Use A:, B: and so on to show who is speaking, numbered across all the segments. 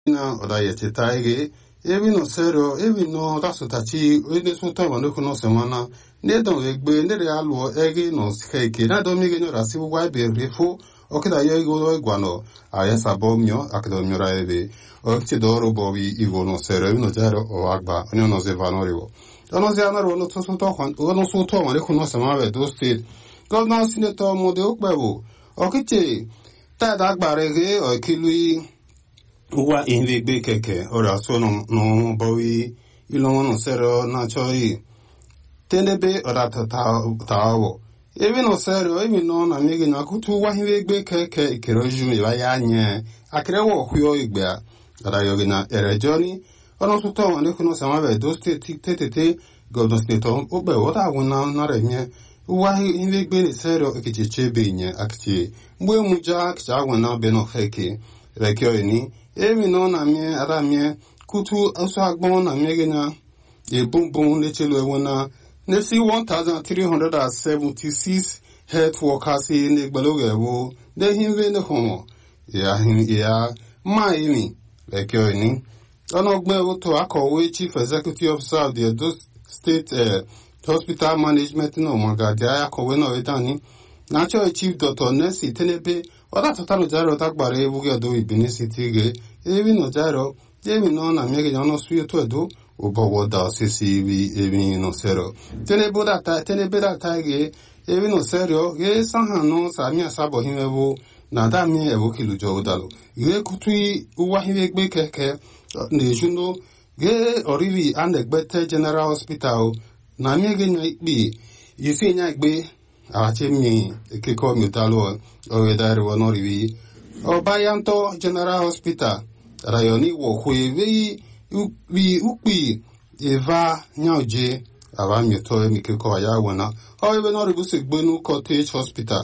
A: na odayecheta ege ebi no serio ebi no tasutachi ene suta wa no kuno semana ne don egbe ne re alu ege no skeke na do mige no rasi wa be refo okida yo igo igwano aya sabo mio akido mio ra ebe okti doro bobi igo no serio no jaro o agba onyo no ze vanoriwo ono ze anaro no to suto kwan ono suto wa ne kuno semana do state governor senator mode okpewo okiche tada agbara ege okilui wa ihe gbe keke ọrịa so no bowi ilon no sero na choi tenebe ọda tawo ebi no sero ebi no na mege na kutu wa ihe gbe keke ikero ju mi ba ya nye akere wo huyo igbe ọda yogi na erejoni ọdún tó tọ̀ wọn ní kúnnú sàmà bẹ̀ tó tètè gọ̀dọ̀ stétọ̀ ó bẹ̀ wọ́n dà wọn náà náà rẹ̀ yẹn wa ihe gbe ni sero ekichi chebe nye akichi mgbe muja akichi agwa na beno heke rekio ni emi no na mie ara mie kutu aso agbon na mie gena e bum bum le chelo ewo na ne si 1376 health workers in the gbaloge ewo de hinve ne homo ya hin ya ma emi rekio ni ono gbe ewo to akọ̀wé chief executive officer of the Edo state uh, hospital management náà mọ̀gàdì akọ̀wé náà wí dání natural chief dr nelson tenebe ọ̀dà tọ́tàlù járó tágbàrá ewúgé ọ̀dọ́ ìbíní sí ti gé ebi nà járó ebi náà nà mẹ́gẹ̀ yánà sí ètò ẹ̀dọ́ òbọ̀wọ̀ dà sísí ibi ebi nà sẹ́rọ̀ tenebe dàtà gé ebi nà sẹ́rọ̀ gé sáhàn náà sàmì àsábọ̀ hímẹ́wó nà dàmí ẹ̀wọ́ kìlùjọ́ ọ̀dàlù gé kutu uwa hímẹ́ gbé kẹ̀kẹ́ nà-èjúndó gé ọ̀rìrì anẹ̀gbẹ́tẹ̀ general hospital na miege nya ikpe yisi nya igbe ache mi ekeko mitalo oyedari wonoriwi obayanto general hospital rayoni wo hwe vi vi ukpi eva nyaoje ava mito emikeko aya wona oyibe noribu segbenu cottage hospital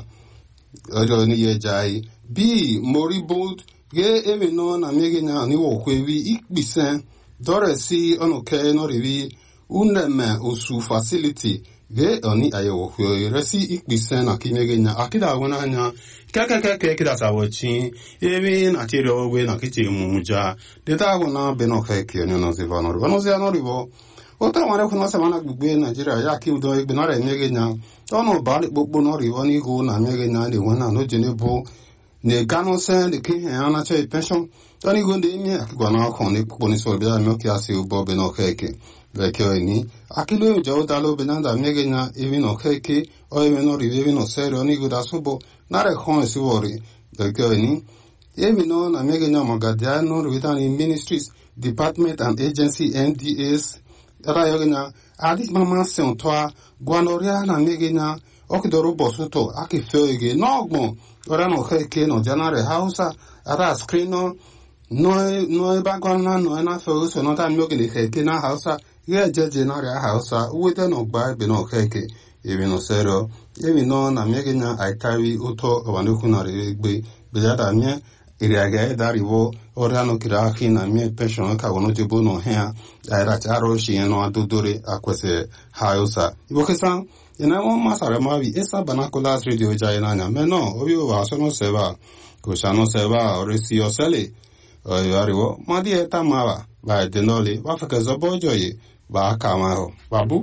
A: ojo ni ye jai bi moribund ge emi no na miege nya ni wo hwe vi ikpisen dore si onuke noriwi uneme osu facility ge oni ayewo hwe resi ikpisen na kimege nya akida wona anya kekekeke kida sawochi ebi na tiri ogwe na kichi muja deta wona beno keke ni no ziva no ribo no zia no ribo ota wale kuna semana gbugbe nigeria ya ki udo egbe na re mege nya ono ba le gbogbo no ribo ni go na mege nya de wona no jene bo ne gano se de ki han na che pension toni go de mi akigwa na ko ni popo ni so bi da mi o ki ase ubo beno keke vekio ni akilo jo dalo benanda mege na evi no keke o evi no rivi evi no serio ni guda subo nare hon si wori vekio ni evi no na mege na magadia no rivita ni ministries department and agency ndas ra yoge na adis mama se on toa guanoria na mege na okidoro bosuto aki feo ege no ogbon ora no keke no janare hausa ara screen no no eba gwana no na feo so no ta mege ni keke na hausa ihe jeje narịa hausa uwete na ọgba ebe na okeke ebi no sero ebi no na mege nya aitari uto abanekwu na egbe bejada mie iriaga edariwo ọrịa no kiri aki na mie pension ka wono jebo no hea aira charo shi no adodore akwese hausa ibokesa ina mo masare mavi esa banacolas radio jai nanya meno obi wa sono seba ko shano seba orisi osele oyariwo madi eta mawa ba denoli wa feke zobo joye ba aka ma ahụ babu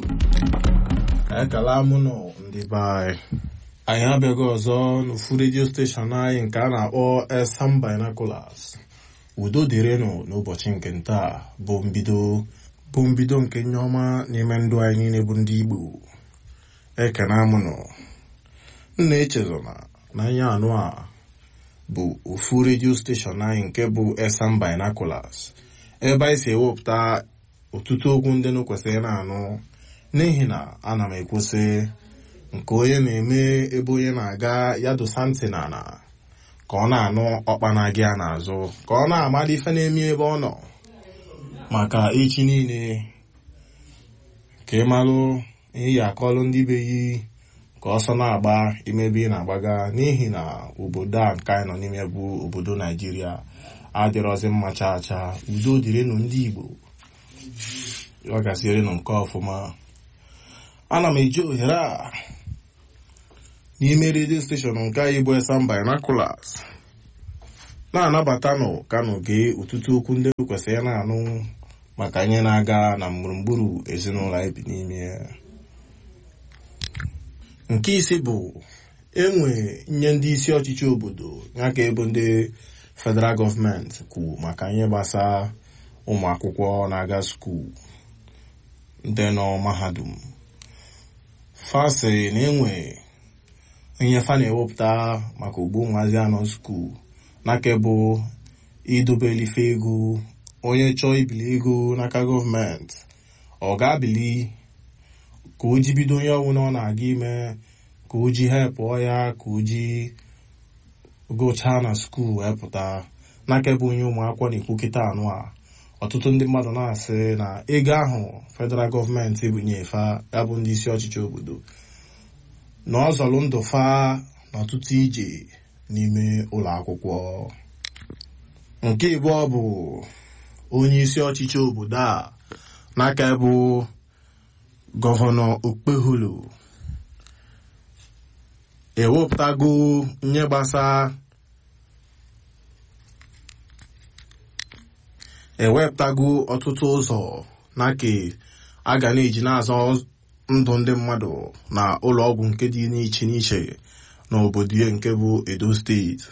B: ekele mụ nọ ndị be anyị anyị abịaghị ọzọ n'ofu redio steshọn anyị nke a na-akpọ esam binaculars udo dịrịnụ n'ụbọchị nke ntaa bụ mbido bụ mbido nke nye ọma n'ime ndụ anyị niile bụ ndị igbo ekene amụnụ nna echezona na anya anụ a bụ ofu redio steshọn anyị nke bụ esam binaculars ebe anyị si ewepụta ọtụtụ okwu ndị nụ kwesịrị na-anụ n'ihi na ana m ekwusị nke onye na-eme ebe onye na-aga ya dosa ntị n'ala ka ọ na-anụ ọkpana gị a n'azụ ka ọ na-amali ife na-eme ebe ọ nọ maka echi niile ka ị malụ ihe ya akọlụ ndị be yi ka ọsọ na-agba imebe ị na-agbaga n'ihi na obodo a nke anyị nọ n'ime bụ obodo naijiria adịrọzi mma chaa chaa udo dịrịnụ ndị igbo ọ gasịrịnụ nke ọfụma ana m eji ohere a n'ime redio steshọn nke anyị bụ esam binaculars na-anabatanụ kanụ gee ụtụtụ okwu ndị kwesịrị na-anụ maka ihe na-aga na gburugburu ezinụlọ anyị bi n'ime ya nke isi bụ enwe nye ndị isi ọchịchị obodo ya ka ebe ndị federal gọọmenti kwuru maka ihe gbasara ụmụ akwụkwọ na-aga skuul ndị nọ mahadum fasị na enwe ihe fa na-ewepụta maka ugbo nwazi anọ skuul n'aka bụ idobelife ego onye chọọ ibili ego n'aka gọọmenti ọ ga-abili ka o ji bido onye ọbụla ọ na-aga ime ka o ji hepụọ ya ka o ji gụchaa na skuul wee pụta n'aka bụ onye ụmụakwụkwọ na-ekwu kịta anụ a ọtụtụ ndị mmadụ na-asị na ego ahụ federal gọọmenti bunyefa ya bụ ndị isi ọchịchị obodo na ọ zọrọ ndụ fa n'ọtụtụ ije n'ime ụlọ akwụkwọ nke ịbụọ bụ onye isi ọchịchị obodo a n'aka bụ gọvanọ okpeholo ewepụtago nye gbasa ewepụtago ọtụtụ ụzọ n'aka a ga na-eji na-azọ ndụ ndị mmadụ na ụlọ ọgwụ nke dị n'iche n'iche n'obodo ya nke bụ edo steeti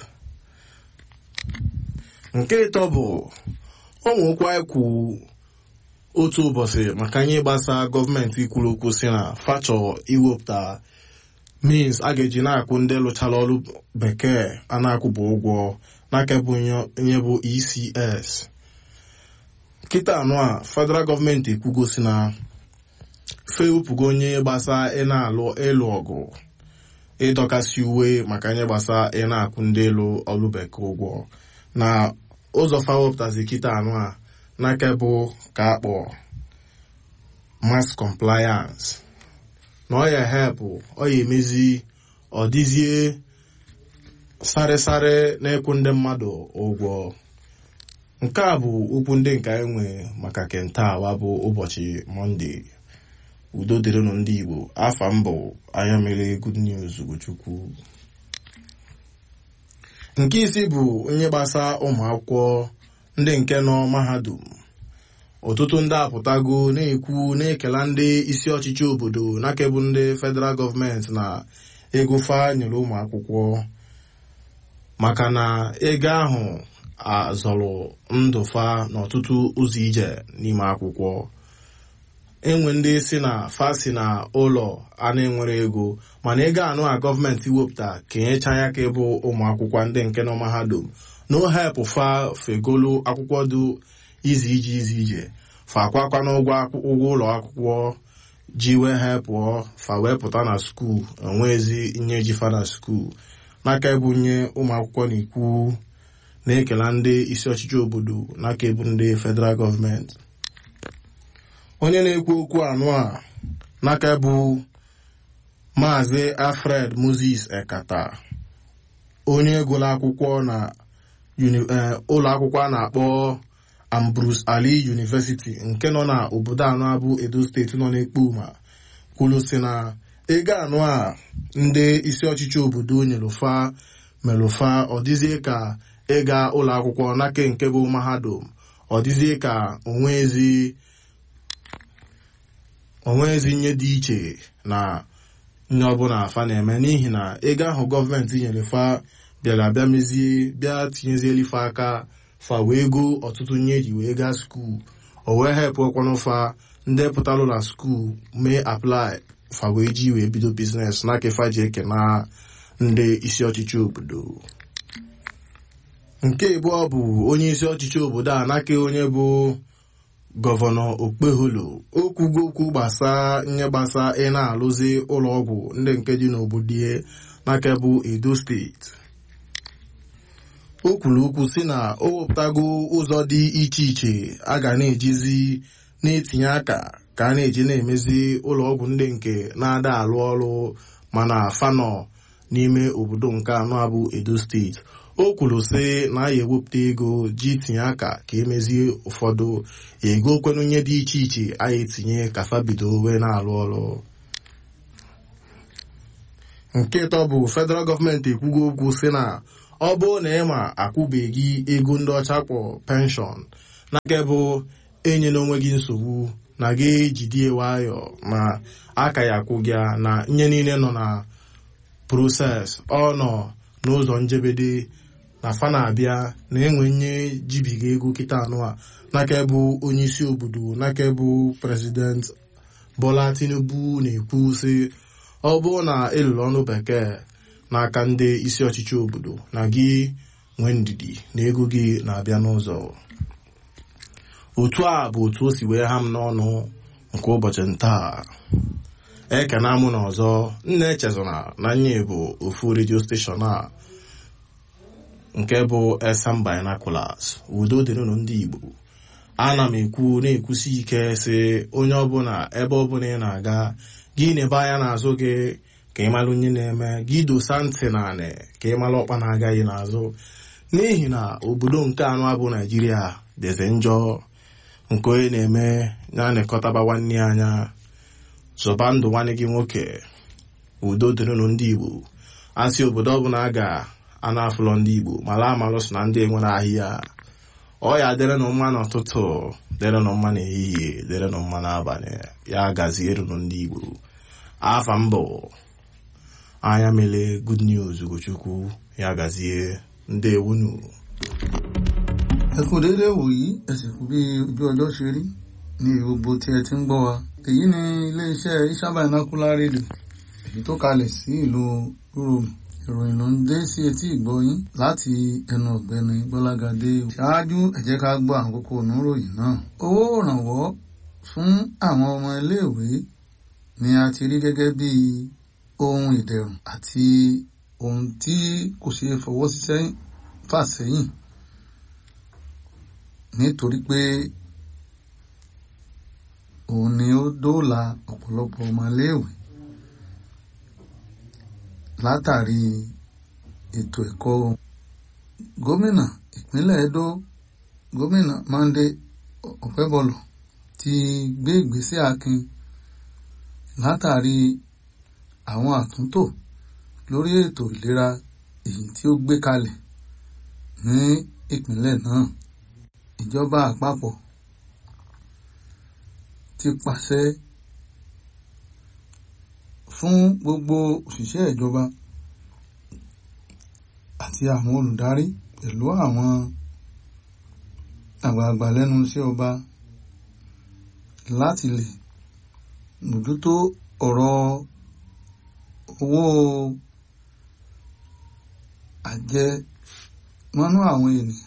B: nke ịtọ bụ ụmụ okwu anyị kwu otu ụbọchị maka ihe gbasa gọọmenti kwuru okwu si na fachọ iwepụta means a ga-eji na-akwụ ndị lụchara ọrụ bekee a na-akwụbụ ụgwọ n'aka bụ ihe bụ ecs kịta anụ a federal gọọmenti ekwugosi na fewepụgo onye gbasa ị na-alụ ịlụ ọgụ ịdọkasị uwe maka ihe gbasa ị na-akwụ ndị elu ọrụ bekee ụgwọ na ụzọ fawepụtazi kịta anụ a n'aka bụ ka akpọ mass compliance na ọ ya hepụ ọ ya emezi ọ dịzie sarịsarị na-ekwu ndị mmadụ ụgwọ nke a bụ okwu ndị nke anyị nwe maka kentawa bụ ụbọchị mọnde udo dịrịnụ ndị igbo afa mbụ anya mere good news ugochukwu nke isi bụ onye gbasa ụmụ akwụkwọ ndị nke nọ mahadum ọtụtụ ndị apụtago na-ekwu na-ekela ndị isi ọchịchị obodo n'akebụ ndị federal gọọmenti na ego fa nyere ụmụ akwụkwọ maka na ego ahụ azọrọ ndụ fa n'ọtụtụ ụzọ ije n'ime akwụkwọ enwe ndị si na fa si na ụlọ a na-enwere ego mana ego anụ a gọọmenti wepụta ka enyecha ya ka ịbụ ụmụ akwụkwọ ndị nke nọ mahadum na ohepụ fa fegolu akwụkwọ dị izi ije izi ije fa akwakwa n'ụgwọ ụgwọ ụlọ akwụkwọ ji wee hepụọ fa wee pụta na skuul enwezi nye ji fa na skuul n'aka ebu nye ụmụ akwụkwọ na-ekwu na-ekela ndị isi ọchịchị obodo n'aka ebu ndị federal gọọmenti onye na-ekwu okwu anụ a n'aka bụ maazị alfred moses ekata onye gụrụ akwụkwọ na ụlọ akwụkwọ a na-akpọ ambrose ali university nke nọ na obodo anọ abụ edo steeti nọ n'ekpoma kwuru si na ego anụ a ndị isi ọchịchị obodo nyelufa melụfa ọ dịzie ka ịga ụlọ akwụkwọ n'aka nke bụ mahadum ọ dịzie ka onwezi onwezi nye dị iche na nye ọbụla afa na-eme n'ihi na ego ahụ gọọmenti nyere fa bịara bịa mezie bịa tinyezieli fa aka fa wee go ọtụtụ nye eji wee gaa skuul o wee hepụ ọkwanụ fa ndị pụtalụ na skuul mee aplai fa wee ji wee bido biznes n'aka fa ji eke na ndị isi ọchịchị obodo nke abụọ bụ onye isi ọchịchị obodo a n'aka onye bụ gọvanọ okpeholo okwugo okwu gbasa nye gbasa ị na-alụzi ụlọọgwụ ndị nke dị n'obodo ya n'aka bụ edo steeti o kwuru okwu si na o wepụtago ụzọ dị iche iche a ga na-ejizi na-etinye aka ka a na-eji na-emezi ụlọọgwụ ndị nke na-ada alụ ọrụ mana fanọ n'ime obodo nke anọ abụ edo steeti o kwuru sị na a ya ewepụta ego ji tinye aka ka emezie ụfọdụ ego kwenunye dị iche iche a ya etinye ka fabido wee na-alụ ọrụ nke ịtọ bụ federal gọọmenti ekwugo okwu sị na ọ bụrụ na ị ma akwụbeghị ego ndị ọcha kpọ penshọn na nke bụ enyela onwe gị nsogbu na gị ejidie nwayọ ma aka ya akwụ gị na nye niile nọ na proses ọ nọ n'ụzọ njebede na fa na-abịa na enwe nye jibiga ego kịta anụ a n'aka bụ onye isi obodo n'aka bụ prezident Bola Tinubu na-ekwu sị ọ bụrụ na ịlụrụ ọnụ bekee n'aka ndị isi ọchịchị obodo na gị nwee ndidi na ego gị na-abịa n'ụzọ otu a bụ otu o si wee ha m n'ọnụ nke ụbọchị ntaa ekena mụ na ọzọ nna echezona na nye bụ ofu redio steshọn a nke bụ esam binaculars udo dịrịnụ ndị igbo ana m ekwu na-ekwusi ike sị onye ọbụla ebe ọbụla ị na-aga gị na-ebe anya n'azụ gị ka ị mara onye na-eme gị dosa ntị na anị ka ị mara ọkpa na-agaghị n'azụ n'ihi na obodo nke anụ abụ naijiria dịzi njọ nke onye na-eme na-anịkọtaba nwanne ya anya zọba ndụ nwanne gị nwoke udo dịrịnụ ndị igbo asị obodo ọbụla a ga-ana afụlọ ndị igbo mara amalụ so na ndị enwere ahịhịa ọ ya dịrịnụ mma n'ụtụtụ dịrịnụ mma n'ehihie dịrịnụ mma n'abalị ya gazierunụ ndị igbo afa mbụ anya mele good news ugochukwu ya gazie ndewunu
C: ẹ kú déédéé wòyí ẹ sì kú bí ojú ọjọ́ ṣe rí ní gbogbo tí ẹ ti ń gbọ́ wa èyí ni iléeṣẹ́ Isha Binocular Radio èyí tó kalẹ̀ sí ìlú Rome ìròyìn ló ń dé sí etí ìgbọ́yín láti ẹnu ọ̀gbẹ́ni Gbọ́lágadé ṣáájú ẹ jẹ́ ká gbọ́ àwọn kókó oníròyìn náà owó ìrànwọ́ fún àwọn ọmọ iléèwé ni a ti rí gẹ́gẹ́ bí ohun ìdẹ̀rùn àti ohun tí kò ṣeé fọwọ́ sí fà sẹ́yìn nítorí pé òun ni ó dóòlà ọ̀pọ̀lọpọ̀ ọmọléèwé látàrí ètò ẹ̀kọ́ gómìnà ìpínlẹ̀ Edo gómìnà Monday Ọ̀pẹ́bọlọ̀ ti gbé ìgbésẹ̀ akin látàrí àwọn àtúntò lórí ètò ìlera èyí tí ó gbé kalẹ̀ ní ìpínlẹ̀ náà ìjọba àpapọ̀ ti pàṣẹ fún gbogbo òṣìṣẹ́ ìjọba àti àwọn olùdarí pẹ̀lú àwọn àgbààgbà lẹ́nu iṣẹ́ ọba láti lè mójútó ọ̀rọ̀ owó àjẹmọ́nú àwọn ènìyàn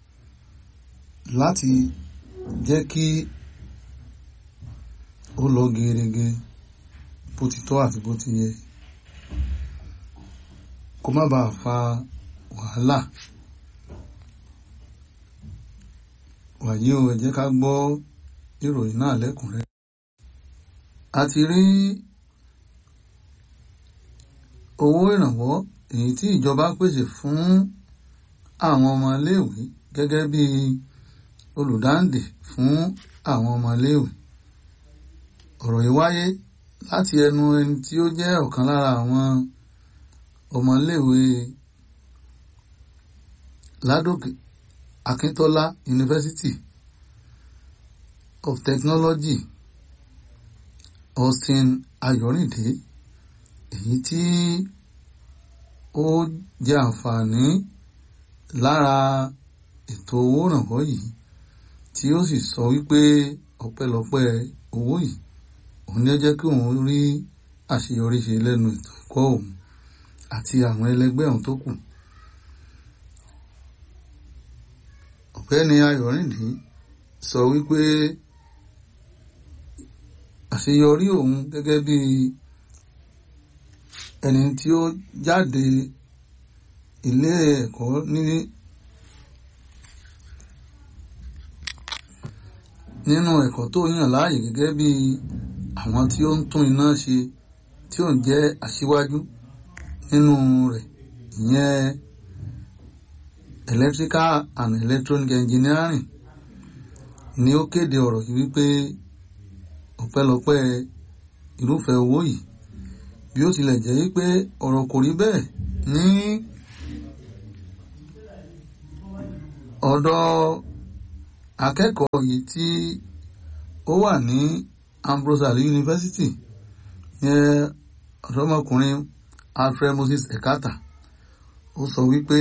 C: láti jẹ́ kí ó lọ gerege bó ti tọ́ àti bó ti yẹ kó má bàa fa wàhálà wàyí o ẹ jẹ́ ká gbọ́ ìròyìn náà lẹ́kùnrẹ́rẹ́ a ti rí owó ìrànwọ́ èyí tí ìjọba pèsè fún àwọn ọmọléèwé gẹ́gẹ́ bí olùdáǹdè fún àwọn ọmọléèwé ọ̀rọ̀ yìí wáyé láti ẹnu ẹni tí ó jẹ́ ọ̀kan lára àwọn ọmọléèwé Ládòkè Akíntọ́lá University of Technology Austin Ayọ̀rìndé èyí tí ó jẹ àǹfààní lára ètò owó ìrànwọ́ yìí tí ó sì sọ wípé ọpẹ́lọpẹ́ owó yìí òun ni ó jẹ́ kí òun rí àṣeyọrí ṣe lẹ́nu ètò ẹ̀kọ́ òun àti àwọn ẹlẹgbẹ́ òun tó kù. ọ̀gbẹ́ni Ayọ̀rìndé sọ wípé àṣeyọrí òun gẹ́gẹ́ bí ẹni tí ó jáde ilé ẹ̀kọ́ ní nínú ẹ̀kọ́ tó yàn láàyè gẹ́gẹ́ bí àwọn tí ó ń tún iná ṣe tí ó ń jẹ́ aṣíwájú nínú rẹ̀ ìyẹn electrical and electronic engineering ni ó kéde ọ̀rọ̀ yìí wípé ọpẹ́lọpẹ́ irúfẹ́ owó yìí bí ó tilẹ̀ jẹ́ wípé ọ̀rọ̀ kò rí bẹ́ẹ̀ ní ọ̀dọ̀ akẹ́kọ̀ọ́ yìí tí ó wà ní Ambrose Ali University yẹn ọ̀dọ́mọkùnrin Alfred Moses Ekata ó sọ wípé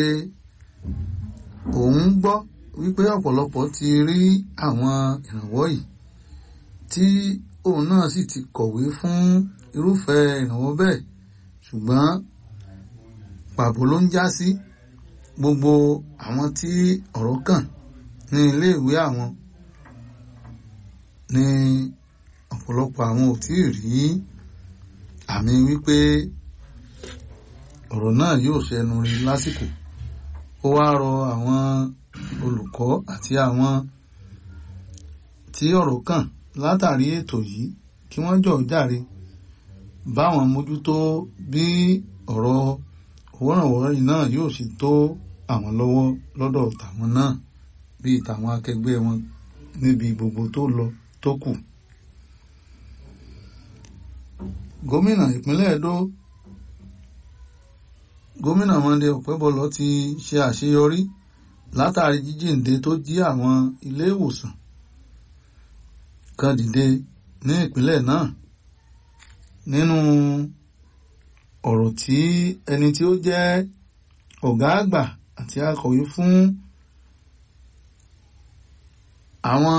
C: òun gbọ́ wípé ọ̀pọ̀lọpọ̀ ti rí àwọn ìrànwọ́ yìí tí òun náà sì ti kọ̀wé fún irúfẹ́ ìrànwọ́ bẹ́ẹ̀ ṣùgbọ́n pàbó ló ń já sí gbogbo àwọn tí ọ̀rọ̀ kàn ní iléèwé àwọn ní ọ̀pọ̀lọpọ̀ àwọn ò tí ì rí àmì wípé ọ̀rọ̀ náà yóò ṣẹnu rí lásìkò ó wá rọ àwọn olùkọ́ àti àwọn tí ọ̀rọ̀ kàn látàrí ètò yìí kí wọ́n jọ̀ jàre báwọn mójútó bí ọ̀rọ̀ owó ìrànwọ́ yìí náà yóò sì tó àwọn lọ́wọ́ lọ́dọ̀ tàwọn náà bíi tàwọn akẹgbẹ́ wọn níbi gbogbo tó lọ tó kù. gómìnà ìpínlẹ̀ Ẹdó gómìnà Monday Ọ̀pẹ́bọlọ ti ṣe àṣeyọrí látàrí jíjíǹde tó jí àwọn ilé ìwòsàn kan dìde ní ìpínlẹ̀ náà nínú ọ̀rọ̀ tí ẹni tí ó jẹ́ ọ̀gá àgbà àti akọ̀wé fún àwọn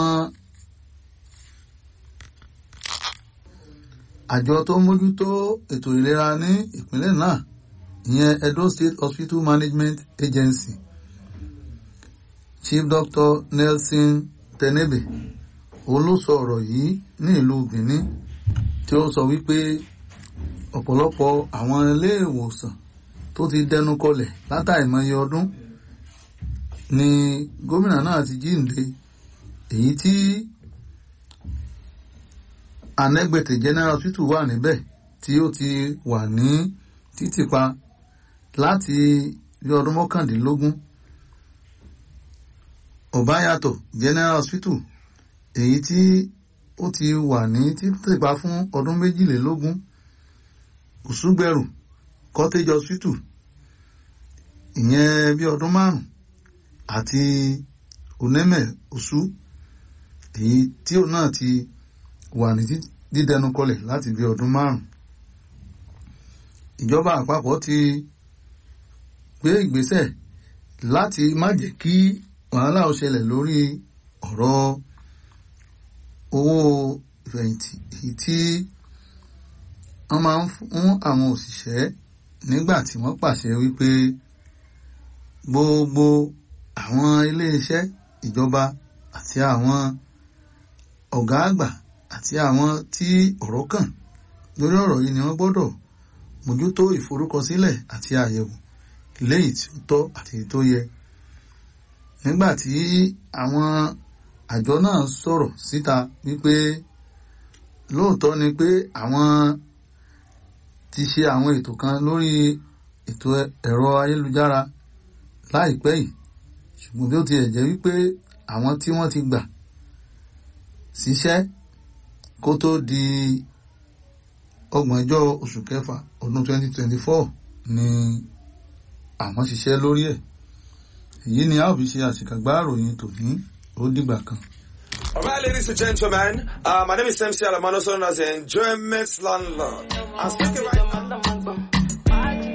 C: àjọ tó mójútó ètò ìlera ní ìpínlẹ̀ náà ìyẹn Edo State Hospital Management Agency Chief Doctor Nelson Tenebe òun ló sọ ọ̀rọ̀ yìí ní ìlú Benin tí ó sọ wípé ọ̀pọ̀lọpọ̀ àwọn ilé ìwòsàn tó ti dẹnu kọlẹ̀ látàìmọye ọdún ni gómìnà náà ti jíǹde èyí tí Anẹ́gbẹ̀tẹ̀ General Hospital wà níbẹ̀ tí ó ti wà ní títìpa láti bí ọdún mọ́kàndínlógún Ọ̀báyàtọ̀ General Hospital èyí tí ó ti wà ní títìpa fún ọdún méjìlélógún Òṣùgbẹ̀rù Cottage Hospital ìyẹn bí ọdún márùn àti Oneme Osu èyí tí òun náà ti wà ní dídẹnu kọlẹ̀ láti bí ọdún márùn ìjọba àpapọ̀ ti gbé ìgbésẹ̀ láti má jẹ́ kí wàhálà ó ṣẹlẹ̀ lórí ọ̀rọ̀ owó ìfẹ̀yìntì èyí tí wọ́n máa ń fún àwọn òṣìṣẹ́ nígbà tí wọ́n pàṣẹ wípé gbogbo àwọn iléeṣẹ́ ìjọba àti àwọn ọ̀gá àgbà àti àwọn tí ọ̀rọ̀ kàn lórí ọ̀rọ̀ yìí ni wọ́n gbọ́dọ̀ mójútó ìforúkọsílẹ̀ àti àyẹ̀wò léyìí tí ó tọ́ àti tó yẹ nígbà tí àwọn àjọ náà sọ̀rọ̀ síta wípé lóòótọ́ ni pé àwọn ti ṣe àwọn ètò kan lórí ètò ẹ̀rọ ayélujára láìpẹ́ yìí ṣùgbọ́n bí ó ti jẹ́ wípé àwọn tí wọ́n ti gbà síṣẹ́ kó tó di ọgbọ̀njọ́ oṣù kẹfà ọdún 2024 ni àwọn ṣiṣẹ́ lórí ẹ̀ èyí ni a ó fi ṣe àṣìkàgbá àròyìn tòní ó dìgbà kan.
D: All right, ladies and gentlemen, uh, my name is MC Alamano, also known as the Enjoyment Landlord. I'm speaking right now.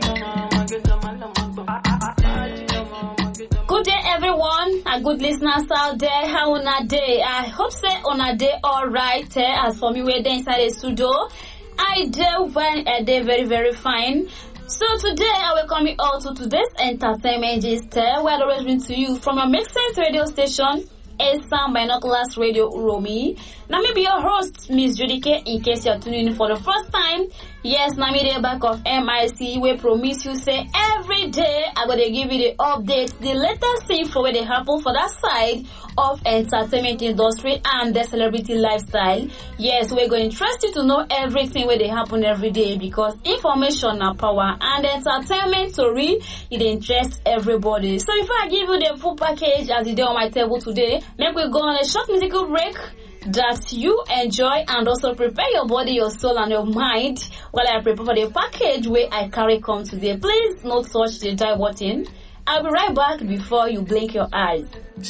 E: Good day, everyone, and good listeners out there. How on a day? I hope say on a day all right. Eh? As for me, we're there inside the studio. I do when a day very very fine. So today I welcome you all to today's entertainment gist. eh, Where I always bring to you from your Make Sense radio station. A Sound Binoculars Radio Romy. Now me be your host, Miss Judy K. In case you're tuning in for the first time, yes, now me the back of MIC. We promise you say every day I'm gonna give you the update, the latest thing for where they happen for that side of entertainment industry and the celebrity lifestyle. Yes, we're going to trust you to know everything where they happen every day because information are power and entertainment story it interest everybody. So if I give you the full package as it is on my table today, make we go on a short musical break that you enjoy and also prepare your body, your soul and your mind while I prepare for the package where I carry come today. Please not touch the die button I'll be right back before you blink your eyes.